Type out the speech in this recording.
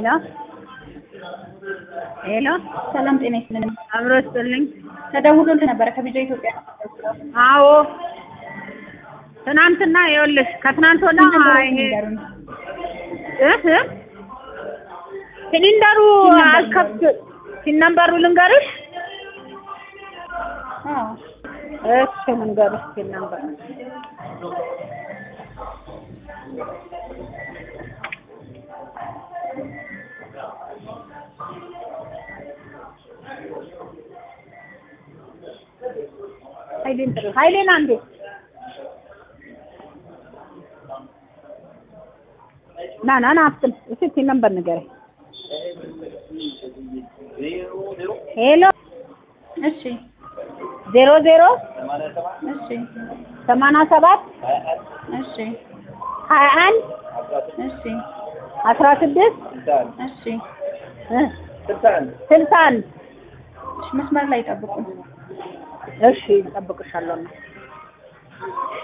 ሄሎ ሄሎ ሰላም ጤና ይስጥልን። አብሮ ስጥልኝ። ተደውሎልህ ነበረ ከቢጃ ኢትዮጵያ። አዎ ትናንትና ይኸውልሽ ከትናንት ወዲያ ስንት ነበር ይሄ ንገሩኝ? እህ ሲሊንደሩ አልከፍት ሲነምበሩ ልንገርሽ? አዎ እሺ ልንገርሽ ሲነምበር ኃይሌን ጥሩ ኃይሌን አንዴ ና ና ና አፍጥን እስኪ ሲነምበር ንገረኝ። ሄሎ እሺ ዜሮ ዜሮ እሺ ሰማንያ ሰባት እሺ ሀያ አንድ እሺ አስራ ስድስት እሺ እ ስልሳ አንድ እሺ መስመር ላይ ጠብቁ። እሺ እጠብቅሻለሁ።